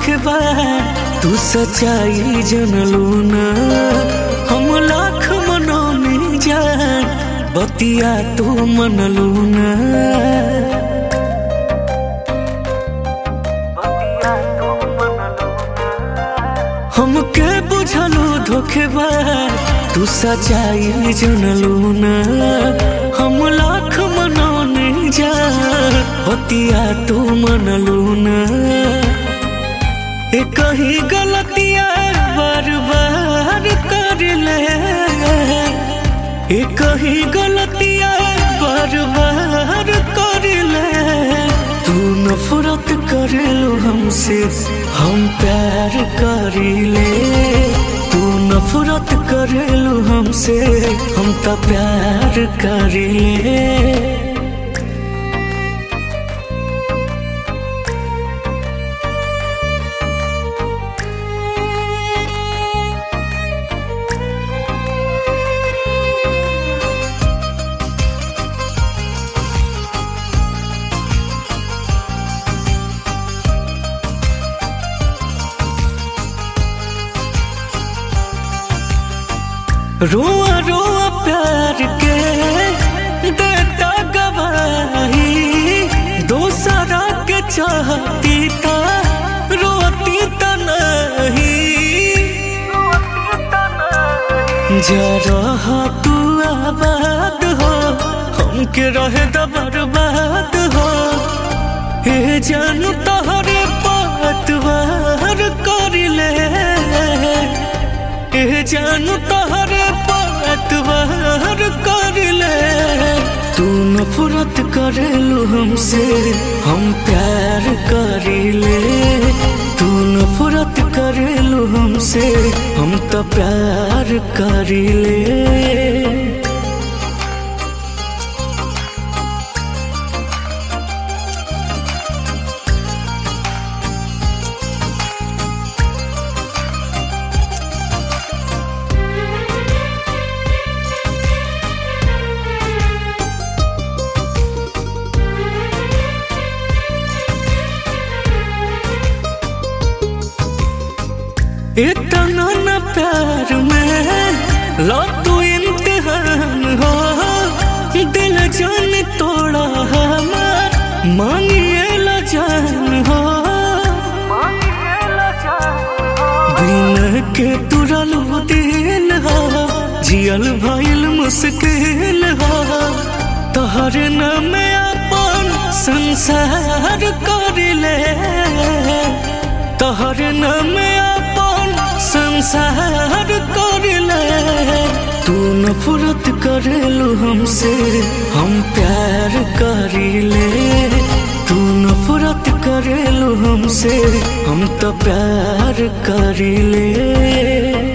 धोखेबाज तू सच्चाई जनलू ना हम लाख मनौनी जान बतिया तू मनलू ना हमके बुझलू धोखेबाज तू सच्चाई जनलू ना हम लाख मनौनी जान बतिया तू मनलू ना ए कहीं गलतियां बार बार कर ले ए कहीं गलतियां बार बार कर ले तू नफरत करेलो हमसे हम प्यार करीले तू नफरत करेलो हमसे हम तो प्यार करीले रोआ रोआ प्यार के देता गवाही दोसरा के चाहती था रोती त नहीं जरा तू आबाद हो हमके रहे द बर्बाद हो हे जानू तहरे पतवार कर ले ए जानू तहरे पतवार कर ले तू नफरत करेलू हमसे हम प्यार करीले तू नफरत करेलू हमसे हम तो प्यार करीले इतना न प्यार में लो तू इम्तिहान हो दिल जान तोड़ा हमार मांगिए ला जान हो बिन के तुरलू दिल हो जियल भइल मुश्किल हो तोहर नाम अपन संसार कर ले तोहर नाम अपन संसार कर ले तू नफरत करेलू हमसे हम प्यार करीले तू नफरत करेलू हमसे हम तो प्यार करीले